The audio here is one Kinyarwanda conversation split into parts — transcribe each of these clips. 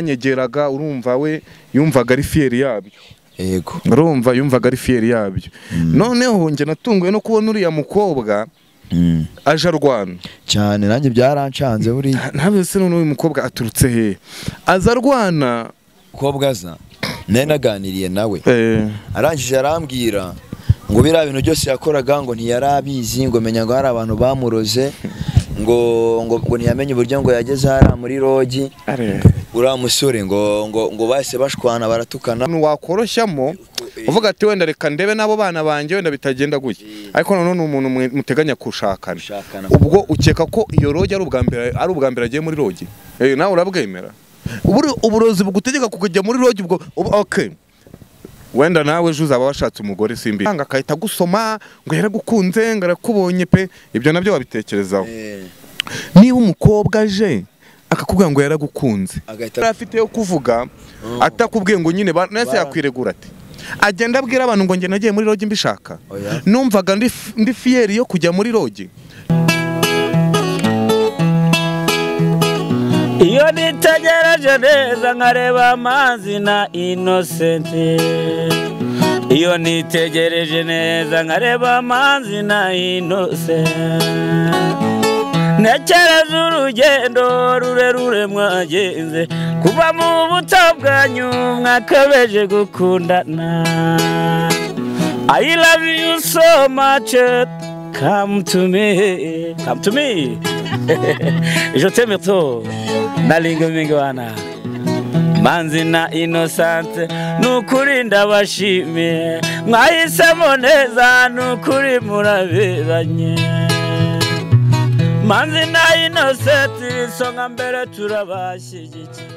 byanyegeraga urumva we yumvaga ari fiyeri yabyo yego urumva yumvaga ari fiyeri yabyo noneho njye natunguwe no kubona uriya mukobwa Mm. aje arwana cyane nanjye byarancanze buriya ntabwo se none uyu mukobwa aturutse he aza arwana mukobwa aza nari naganiriye nawe eh, arangije arambwira ngo biriya bintu byose yakoraga ngo ntiyarabizi ngo menya ngo hari abantu bamuroze ngo ngo ngo ntiyamenye uburyo ngo yageze hariya muri rogi are- uriya musore ngo ngo ngo bahise bashwana baratukana umuntu wakoroshyamo uvuga ati wenda reka ndebe n'abo bana banjye wenda bitagenda gutya ariko nanone ni umuntu mwe- muteganya kushakana gushakana ubwo ukeka ko iyo rogi ari ubwa mbere ari ubwa mbere agiye muri rogi Eh, nawe urabwemera Uburi- uburozi bugutegeka kujya muri rogi ubwo ubu- okay wenda nawe ejo uzaba washatse umugore simbi nanga akahita agusoma ngo yaragukunze ngo arakubonye pe ibyo nabyo wabitekerezaho Eh, niba umukobwa aje akakubwira ngo yaragukunze agahita yari afite yo kuvuga atakubwiye ngo nyine ba- nese yakwiregura ati agenda abwira abantu ngo njye nagiye muri rogi mbishaka Oya. numvaga ndi f- ndi fiyeri yo kujya muri rogi iyo nitegereje neza nkareba amazi na inosenti iyo nitegereje neza nkareba amazi na inosenti ntekereza urugendo rurerure mwagenze kuva mu buto bwanyu mwakabeje gukundana I love you so much come to me come to me je t'aime trop nalingo mingi wana manzi na inosante ni ukuri ndabashimiye mwahisemo neza ni ukuri muraberanye manzi na inoseti isonga mbere turabashyigikiye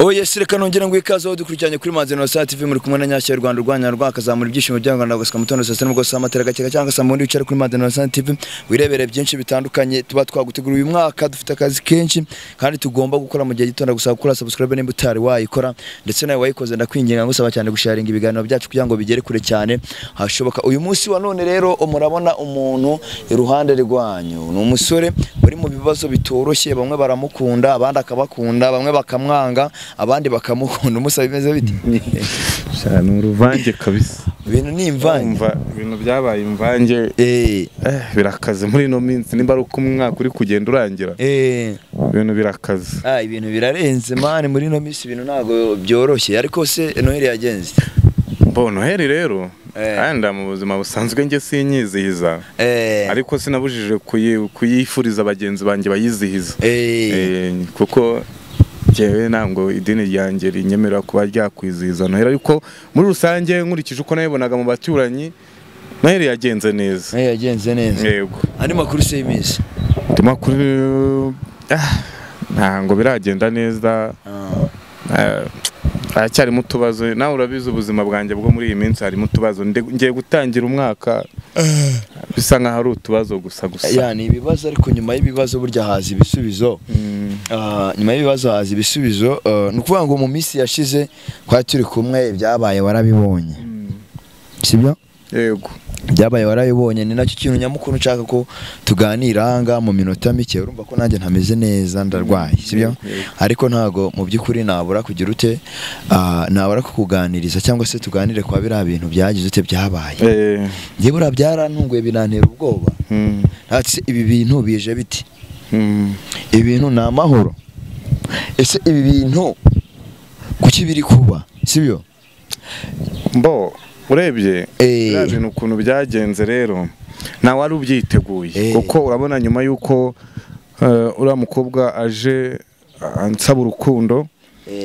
oye sireka nongera ngo ikaze aho dukurikiranye kuri manzi na saa tv muri kumwe na nyashya y'u rwanda urwanya rwakazamura ibyishimo bya rwanda gusa mu gitondo saa sita n'ubwo saa matera gakeka cyangwa saa mundi wicara kuri manzi na saa tv wirebere byinshi bitandukanye tuba twaguteguriye uyu mwaka dufite akazi kenshi kandi tugomba gukora mu gihe gitondo gusa gukora subscribe nimba utari wayikora ndetse nawe wayikoze ndakwinginga ngusaba cyane gusharinga ibiganiro byacu kugira ngo bigere kure cyane hashoboka uyu munsi wa none rero murabona umuntu iruhande rwanyu ni umusore uri mu bibazo bitoroshye bamwe baramukunda abandi akabakunda bamwe bakamwanga abandi bakamukunda umusaba bimeze bite ni uruvange kabisa ibintu ni imvange Umva, ibintu byabaye imvange Eh, eh, birakaze muri ino minsi nimba ari uko umwaka uri kugenda urangira eh, ibintu birakaze ah, ibintu birarenze mani muri ino minsi ibintu ntabwo byoroshye ariko se noheli yagenze ite? mbona noheli rero Eh. wenda mu buzima busanzwe njye sinyizihiza Eh, ariko sinabujije kuyi- kuyifuriza bagenzi banjye bayizihiza eh, Eh, kuko njyewe ntabwo idini ryanjye rinyemerera kuba ryakwizihiza noheli ariko muri rusange nkurikije uko nabibonaga mu baturanyi noheli yagenze neza Noheli yagenze neza yego andi makuru se y'iminsi ndimo kuri ah, ntabwo biragenda neza Ah. Eh, haracyarimo utubazo nawe urabizi ubuzima bwanjye bwo muri iyi minsi harimo utubazo Nde- ngiye gutangira umwaka bisa nkaho ari utubazo gusa gusa ya ni ibibazo ariko nyuma y'ibibazo burya haza ibisubizo Mm, Ah, nyuma y'ibibazo haza ibisubizo Ah, ni ukuvuga ngo mu minsi yashize twari turi kumwe ibyabaye warabibonye sibyo yego ibyabaye warabibonye ni nacyo kintu nyamukuru nshaka ko tuganira ahangaha mu minota mike urumva ko nanjye ntameze neza ndarwaye sibyo Yego. ariko ntago mu by'ukuri nabura kugira ute ah, nabura kukuganiriza cyangwa se tuganire kwa biriya bintu byagize ute byabaye Eh, njye buriya byarantunguye birantera ubwoba mm, ati ibi bintu bije biti mm. ibi bintu ni amahoro ese ibi bintu kuki biri kuba sibyo mbo urebye Eh. biriya bintu ukuntu byagenze rero nawe wari ubyiteguye Eh. kuko urabona nyuma y'uko eh, uriya mukobwa aje ah, ansaba urukundo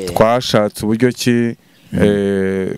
twashatse uburyo ki eh,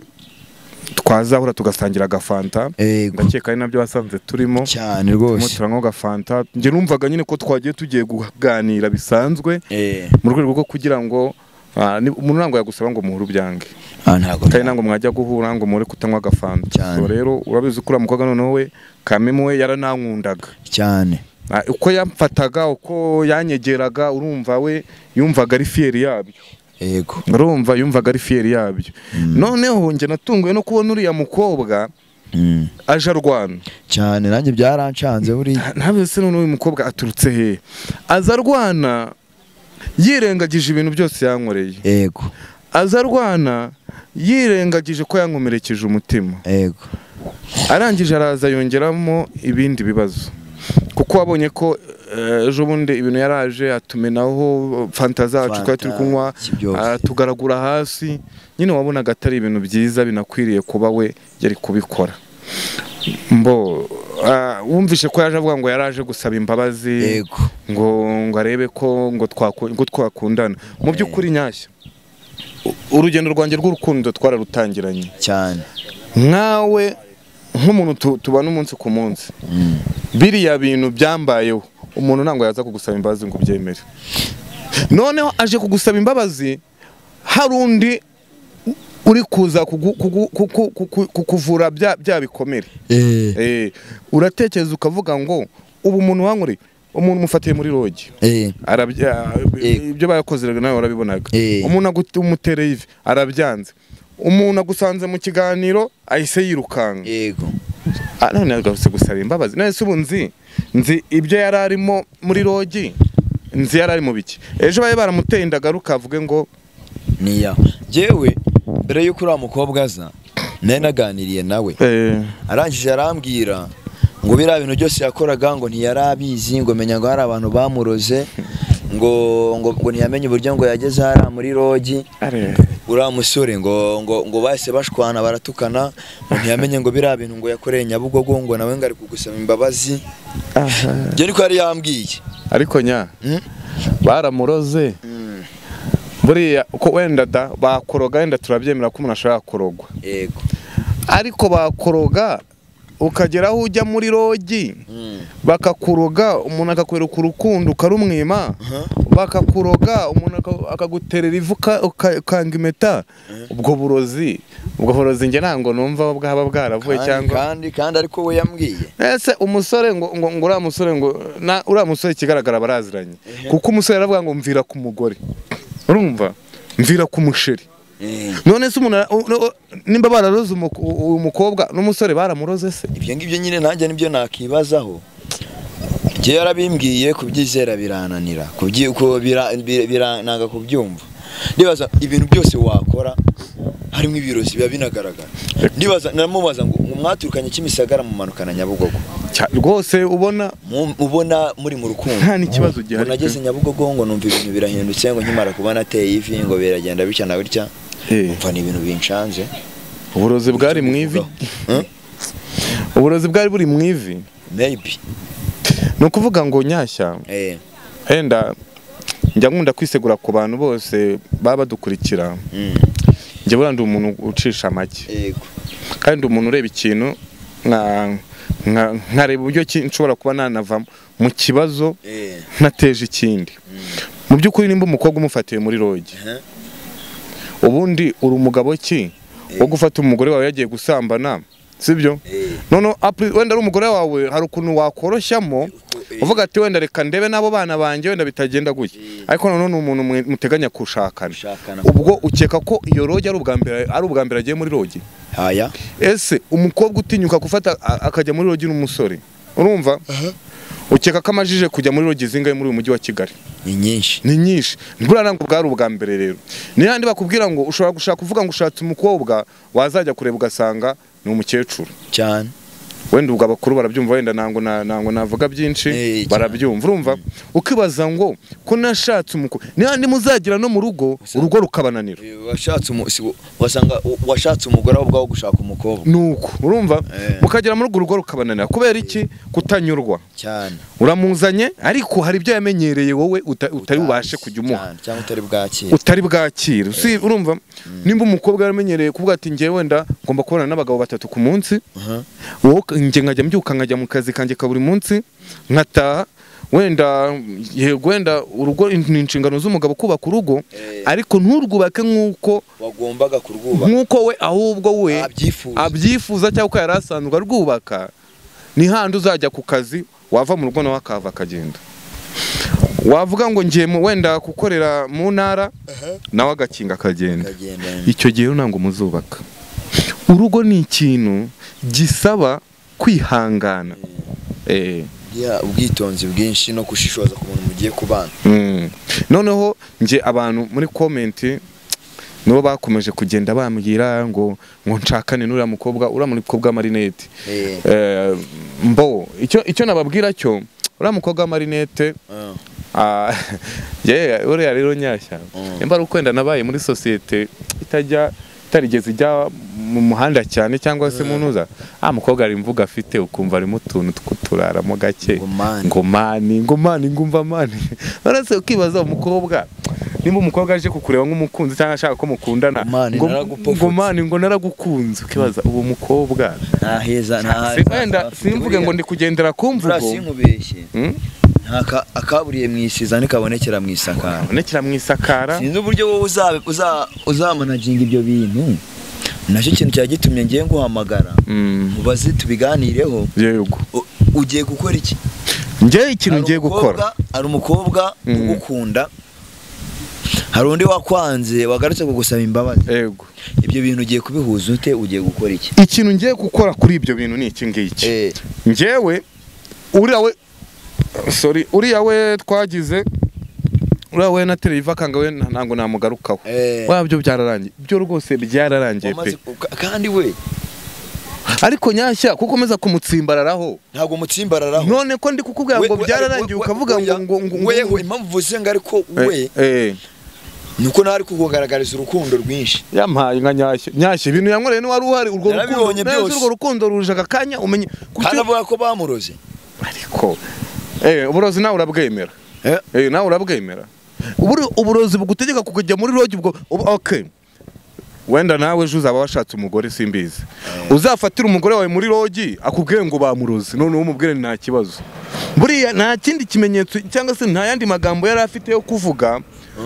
twazahura tugasangira agafanta Ego. ndakeka ari nabyo wasanze turimo cyane turimo rwose turanywa agafanta njye numvaga nyine ko twagiye tugiye kuganira bisanzwe Eh, mu rwego rwo kugira ngo ah, ni- umuntu ntabwo yagusaba ngo muhure ubyange ah, ntago kandi ntabwo mwajya guhura ngo muhure kutanywa agafanta Cyane. so rero urabizi ko uriya mukobwa noneho we kamemu we yaranankundaga cyane Ah, uko yamfataga uko yanyegeraga urumva we yumvaga ari fiyeri yabyo yego urumva yumvaga ari fiyeri yabyo Mm. noneho njye natunguwe no kubona uriya mukobwa Mm. aje arwana cyane nanjye byarancanze buriya ntabwo se none uyu mukobwa aturutse he aza arwana yirengagije ibintu byose yankoreye yego aza arwana yirengagije ko yankomerekeje umutima yego arangije araza yongeramo ibindi bibazo kuko wabonye ko eh, ejo bundi ibintu yaraje atumenaho fanta zacu twari turi Fanta, kunywa si byose. atugaragura hasi nyine wabonaga atari ibintu byiza binakwiriye kuba we yari kubikora mbo ah, wumvishe ko yaje avuga ngo yaraje gusaba imbabazi yego ngo ngo arebe ko ngo twaku- ngo twakundana mu by'ukuri nyashya u- urugendo rwanjye rw'urukundo twararutangiranye cyane nkawe nk'umuntu tu- tubana umunsi ku munsi biriya bintu byambayeho umuntu ntabwo yaza kugusaba imbabazi ngo ubyemere noneho aje kugusaba imbabazi hari undi u- uri kuza kugu- kugu- kuku- kuku- kukuvura bya bya bikomere eh Eh, uratekereza ukavuga ngo ubu umuntu wankoreye umuntu umufatiye muri rogi eh arabya Yego. ibyo bakoze rero nawe warabibonaga Eh. umuntu agut- umutereye ivi arabyanze umuntu agusanze mu kiganiro ahise yirukanka yego Ah, none agarutse gusaba imbabazi none se ubu nzi nzi ibyo yari arimo muri rogi nzi yari ari mu biki ejo bari baramuteye indagaruka avuge ngo niya yewe mbere y'uko uriya mukobwa aza nari naganiriye nawe eh, arangije arambwira ngo biriya bintu byose yakoraga ngo ntiyarabizi ngo menya ngo hari abantu bamuroze ngo ngo ngo ntiyamenye uburyo ngo yageze hariya muri rogi are- uriya musore ngo ngo ngo bahise bashwana baratukana ngo ntiyamenye ngo biriya bintu ngo yakoreye nyabugogo ngo nawe ngo ari kugusaba imbabazi aha. ibyo niko yari yambwiye ariko nya Mm? baramuroze buriya ko wenda da bakoroga wenda turabyemera ko umuntu ashobora korogwa yego ariko bakoroga ukagera aho ujya muri rogi Mm. bakakuroga umuntu akakwereka urukundo ukarumwima bakakuroga umuntu aka- akaguterera ivu uka- uka- ukanga impeta ubwo burozi ubwo burozi njye ntabwo numva bwaba bwaravuye Kandi- cyangwa kandi kandi ariko we yambwiye ese umusore ngo ngo ngo uriya musore ngo na- uriya musore ikigaragara baraziranye kuko umusore aravuga ngo mvira ku mugore urumva mvira ku musheri Eh, none se umuntu ara- u- u- nimba bararoze umuko- uyu mukobwa n'umusore baramuroze se ibyo ngibyo nyine nanjye nibyo nakibazaho ibyo yarabimbwiye kubyizera birananira kubyi- ku- bira- bi- birananga kubyumva ndibaza ibintu byose wakora harimo ibirozi biba binagaragara ndibaza namubaza ngo ngo mwaturukanye kimisagara mumanukana nyabugogo Cya- rwose ubona Mu- ubona muri mu rukundo nta n'ikibazo ngo gihari nageze nyabugogo ngo numva ibintu birahindutse ngo nkimara kubona ateye ivi ngo biragenda bitya na bitya Eh. mva ni ibintu binshanze uburozi bwari mu ivi Hmm? uburozi bwari buri mu ivi maybe ni ukuvuga ngo nyashya eh wenda njya nkunda kwisegura ku bantu bose baba badukurikira mm. njye burya ndi umuntu ucisha make yego kandi ndi umuntu ureba ikintu nka- nka- nkareba uburyo ki nshobora kuba nanava mu kibazo eh ntateje ikindi mu by'ukuri nimba umukobwa umufatiwe muri rogi Aha. ubundi uri umugabo ki wo gufata umugore wawe yagiye gusambana sibyo eh noneho apuri- wenda ari umugore wawe hari ukuntu wakoroshyamo uvuga ati wenda reka ndebe n'abo bana banjye wenda bitagenda gutya ariko noneho ni umuntu mwe- muteganya gushakana gushakana ubwo ukeka ko iyo rogi ari ubwa mbere ari ubwa mbere agiye muri rogi haya ese umukobwa utinyuka gufata a- akajya muri rogi n'umusore urumva ukeka ko amajije kujya muri rogi zingahe muri uyu mujyi wa kigali ni nyinshi ni nyinshi buriya ntabwo bwari ubwa mbere rero n'ahandi bakubwira ngo ushobora gushaka uvuga ngo ushatse umukobwa wazajya kureba ugasanga ni umukecuru cyane wenda ubwo abakuru barabyumva wenda ntabwo na- ntabwo navuga Eh, byinshi cyane. barabyumva urumva ukibaza ngo ko nashatse umukuru n'ahandi muzagira no mu rugo urugo rukabananira washatse umu- si- wasanga washatse umugore ahubwo aho gushaka umukobwa nuko urumva Eh. mukagera mu rugo urugo rukabananira kubera iki kutanyurwa cyane uramuzanye ariko hari ibyo yamenyereye wowe uta- utari bubashe kujya umuha Cyane, cyangwa utari bwakira utari bwakira si urumva nimba umukobwa yaramenyereye kuvuga ati njyewe wenda ngomba kubonana n'abagabo batatu ku munsi Aha. wowe uka- njye nkajya mbyuka nkajya mu kazi kanjye ka buri munsi nkataha wenda yego wenda urugo ni inshingano z'umugabo kubaka urugo Eh. ariko nturwubake nk'uko wagombaga kurwubaha nk'uko we ahubwo we abyifuza abyifuza cyangwa ko yari asanzwe arwubaka ni handi uzajya ku kazi wava mu rugo nawe akahava akagenda wavuga ngo ngiye mu- wenda gukorera mu ntara nawe agakinga akagenda akagendana icyo gihe rero ntabwo muzubaka urugo ni ikintu gisaba kwihangana Eh, ubwitonzi bwinshi no gushishoza ku muntu mugiye kubana mm. noneho nge abantu muri komenti nibo bakomeje kugenda bambwira ngo ngo nshakane n'uriya mukobwa uriya mukobwa w'amarinete Eh. Eh, mbo icyo icyo nababwira cyo uriya mukobwa w'amarinete Ah. Ah, yeah, uriya rero nyashya nimba ari ukwenda nabaye muri sosiyete itajya itarigeze ijya mu muhanda cyane cyangwa se mu ntuza ah mukobwa ari imvuga afite ukumva arimo utuntu tw'uturaramo gake Ngo mani. ngo mani ngo mani ngumva mani uretse ukibaza umukobwa nimba umukobwa aje kukureba nk'umukunzi cyangwa ashaka ko mukundana Ngo mani, ngo naragupfutse. ngo mani ngo naragukunze ukibaza uwo mukobwa nta heza nta Si- wenda simvuge ngo ndi kugendera ku mvugo sinkubeshye Hmm? nta ka- akaburiye mu isizani kabonekera mu isakara abonekera mu isakara sinzi uburyo wowe uzabe- uza- uzamanaginga ibyo bintu nacyo kintu cyari gitumye ngiye nguhamagara Mm, mubaze tubiganireho yego U- ugiye gukora iki njyewe ikintu ngiye gukora hari umukobwa Mm. ugukunda hari undi wakwanze wagarutse kugusaba imbabazi yego ibyo bintu ugiye kubihuza ute ugiye gukora iki ikintu ngiye gukora kuri ibyo bintu ni iki ngiki Eh, njyewe uriya we sorry uriya we twagize uriya we na televiziyo akanga we nta- ntabwo namugarukaho eh, wabyo byararangiye byo rwose byararangiye pe wamaze ku- ka- kandi we ariko nyashya kuko umeza kumutsimbararaho ntabwo umutsimbararaho none ko ndi kukubwira ngo byararangiye ukavuga ngo ngo ngo ngo- weho impamvu uvuze ngo ariko we Eh, eh, ni uko nawe ari kukugaragariza urukundo rwinshi yampaye nka nyashya nyashya ibintu yankoreye niwari uhari urwo rukundo Narabibonye neza byose. urwo rukundo ruje aka kanya umenye kuki- kandi avuga ko bamuroze ariko eh uburozi nawe urabwemera Eh. eh nawe urabwemera Uburi- uburozi bugutegeka kujya muri rogi ubwo ubu- okay wenda nawe ejo uzaba washatse umugore simbizi uzafatira umugore wawe muri rogi akubwiye ngo bamurozi none umubwire nta kibazo buriya nta kindi kimenyetso cyangwa se nta yandi magambo yari afite yo kuvuga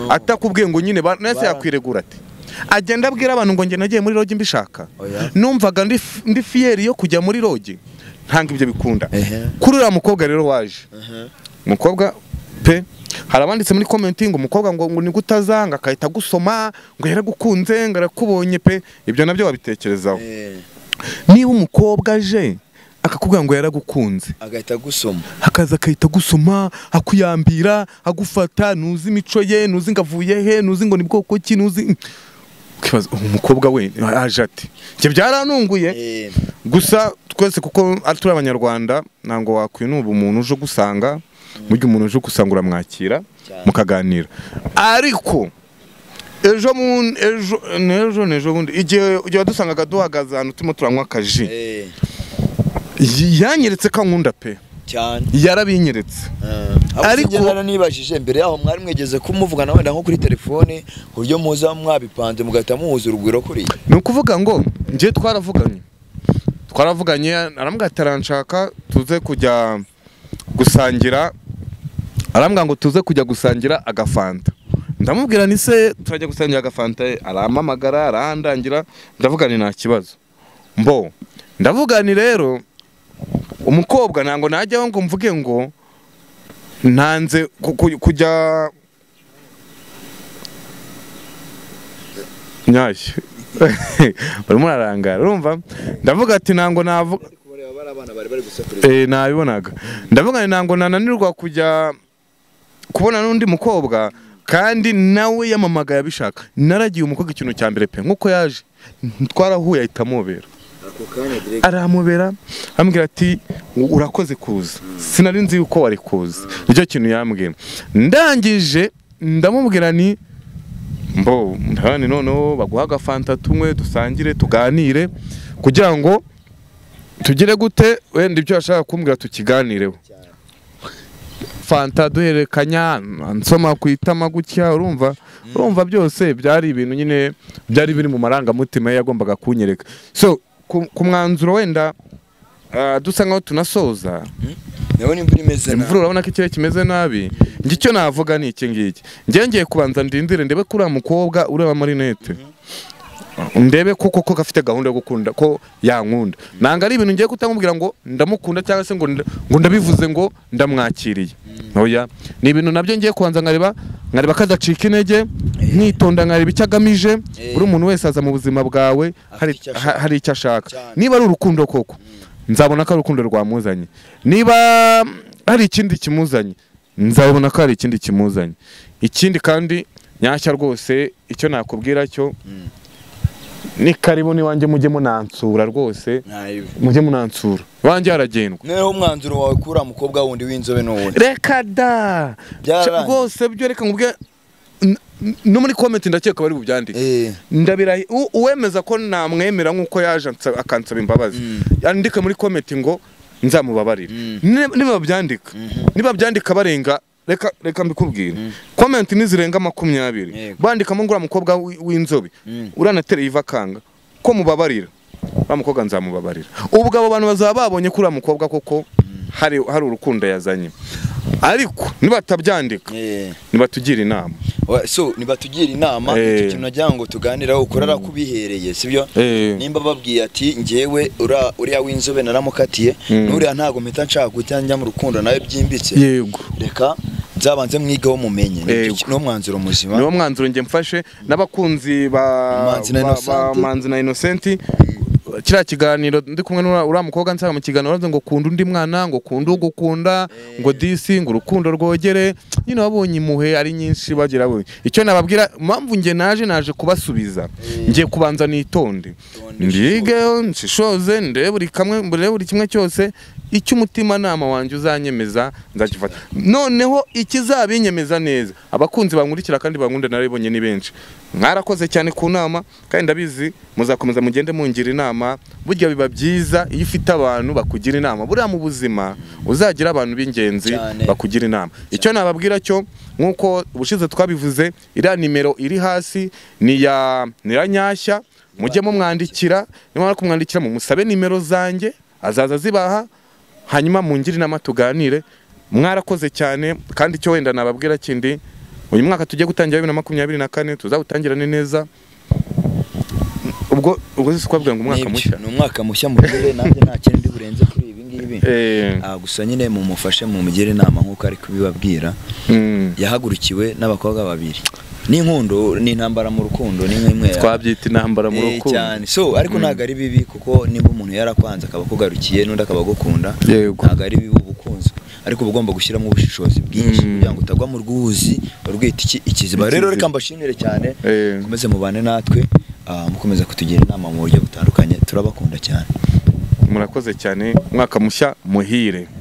atakubwiye ngo nyine ba- nese yakwiregura ati agenda abwira abantu ngo njye nagiye muri rogi mbishaka Oya. numvaga ndi f- ndi fiyeri yo kujya muri rogi ntabwo ibyo bikunda Ehe. kuri uriya mukobwa rero waje umukobwa pe hari abanditse muri komenti ngo umukobwa ngo ngo nigute azanga agahita agusoma ngo yaragukunze ngo arakubonye pe ibyo nabyo wabitekerezaho Eh, niba umukobwa aje akakubwira ngo yaragukunze agahita agusoma akaza agahita agusoma akuyambira agufata ntuzi imico ye ntuzi ngo avuye he ntuzi ngo ni bwoko ki ntuzi ukibaza uwo mukobwa we aje ati ibyo byaranunguye Eh, gusa twese kuko ari turi abanyarwanda ntabwo wakwinuba umuntu uje gusanga mu gihe umuntu uje gusanga uramwakira Cyane. mukaganira ariko ejo mu- ejo ni ejo ni ejo bundi igihe igihe wadusangaga duhagaze ahantu turimo turanywa akaji eh, yanyeretse ko ankunda pe cyane yarabinyeretse Ariko- ariko naranibajije mbere yaho mwari mwigeze kumuvugana wenda nko kuri telefone ku buryo muza mwabipanze mugahita muhuza urugwiro kuriya ni ukuvuga ngo njye twaravuganye twaravuganye arambwira ati aranshaka tuze kujya gusangira arambwira ngo tuze kujya gusangira agafanta ndamubwira ni se turajya gusangira agafanta arampamagara arahandangira ndavuga ni nta kibazo mbo ndavuga ni rero umukobwa ntabwo najyaho ngo mvuge ngo ntanze ku- ku- kujya nyashya barimo ararangara urumva ndavuga ati ntabwo navuga Eh, nabibonaga ndavuga ni ntabwo nananirwa kujya kubona n'undi mukobwa kandi nawe yamamagaye abishaka naragiye umukobwa ikintu cya mbere pe nk'uko yaje twarahuye ahita amubera aramubera ambwira ati urakoze kuza sinari nzi yuko wari kuza nicyo kintu yambwira ndangije ndamubwira ni mbo ndabona noneho baguha agafanta tunywe dusangire tuganire kugira ngo tugire gute wenda ibyo bashaka kumbwira tukiganireho fanta duhererekanya nsoma ku itama gutya urumva urumva byose byari ibintu nyine byari biri mu marangamutima ye yagombaga kunyereka so ku, ku mwanzuro wenda ah, dusa nkaho tunasoza nawe n'imvura imeze nabi. imvura urabona ko ikirere kimeze nabi njye icyo navuga ni iki ngiki njyewe ngiye kubanza ndindire ndebe ko uriya mukobwa ureba amarinete ndebe ko koko gafite gahunda yo gukunda ko yankunda nanga ari ibintu ngiye kutamubwira ngo ndamukunda cyangwa se ngo nda- ngo ndabivuze ngo ndamwakiriye oya ni ibintu nabyo ngiye kubanza nkareba nkareba ko adacika intege nkitonda nkareba icyo agamije Eh. buri muntu wese aza mu buzima bwawe hari- icyo ashaka. ha- hari icyo ashaka Cyane. niba ari urukundo koko nzabona ko ari urukundo rwamuzanye niba mm, hari ikindi kimuzanye nzabona ko hari ikindi kimuzanye ikindi kandi nyashya rwose icyo nakubwira cyo ni karibu n'iwanjye mujye munansura rwose mujye munansura iwanjye haragendwa noneho umwanzuro wawe kuri uriya mukobwa wundi w'inzobe n'ubundi reka da Byararangiye. rwose byo reka nkubwire n- n- no muri komenti ndakeka bari bubyandike Eh, ndabira uwemeza ko namwemera nk'uko yaje ansa- akansaba imbabazi yandike muri komenti ngo nzamubabarire Ni- niba byandika niba byandika barenga reka reka mbikubwire komenti nizirenga makumyabiri Yego. bandikamo ngo uriya mukobwa w'i- w'inzobe Mm. uranetereye iva akanga ko mubabarira uriya mukobwa nzamubabarira ubwo abo bantu bazaba babonye ko uriya mukobwa koko hari hari urukundo yazanye ariko nibatabyandika eh. nibatugira inama Wa- so nibatugira inama Eh. icyo kintu nagira ngo tuganiraho ukorera kubihereye sibyo Eh. nimba babwiye ati njyewe ura- uriya w'inzobe naramukatiye Mm. n'uriya ntago mpita nshaka guhita njya mu rukundo nawe byimbitse yego reka nzabanze mwigeho mumenye Nibyo Yego. ki- niwo mwanzuro muzima niwo mwanzuro njye mfashe n'abakunzi ba Manzi na ba- ba Innocent. manzi na innocenti kiriya kiganiro ndi kumwe n'ura- uriya mukobwa nsanga mu kiganiro aravuze ngo kunda undi mwana ngo kunda ugukunda ngo disi ngo urukundo rwogere nyine wabonye impuhwe ari nyinshi bagira bo icyo nababwira mpamvu njye naje naje kubasubiza ngiye kubanza nitonde Tonde mbige nshishoze ndebe buri kamwe ndebe buri kimwe cyose icyo umutimanama wanjye uzanyemeza nzagifata noneho ikizabinyemeza neza abakunzi bankurikira kandi bankunda narabibonye ni benshi mwarakoze cyane ku nama kandi ndabizi muzakomeza mugende mungira inama burya biba byiza iyo ufite abantu bakugira inama buriya mu buzima uzagira abantu b'ingenzi Cyane. bakugira inama icyo nababwira cyo nk'uko ubushize twabivuze iriya nimero iri hasi ni iya ni iya nyashya mujye mumwandikira nimara kumwandikira mumusabe nimero zanjye azaza azibaha hanyuma mungire inama tuganire mwarakoze cyane kandi icyo wenda nababwira kindi uyu mwaka tugiye gutangira bibiri na makumyabiri na kane tuzawutangirane neza ubwo ubwo si kubabwira ngo umwaka Nibyo, mushya ni umwaka mushya mugire nanjye nta kindi burenze kuri ibi ngibi Eh, Ah, gusa nyine mumufashe mumugire inama nk'uko ari kubibabwira mm, yahagurukiwe n'abakobwa babiri n'inkundo n'intambara mu rukundo ni nk'imwe ya- twabyita intambara mu Eh, rukundo cyane so ariko ntabwo ari bibi kuko niba umuntu yarakwanze akaba akugarukiye n'undi akaba agukunda Yego. ntabwo ari bibi ubukunzi ariko uba ugomba gushyiramo ubushishozi bwinshi Mm. kugira ngo utagwa mu rwuzi urwita iki- ikiziba rero Ikiziba. reka mbashimire cyane Eh. mukomeze mubane natwe ah, mukomeza kutugira inama mu buryo butandukanye turabakunda cyane murakoze cyane umwaka mushya muhire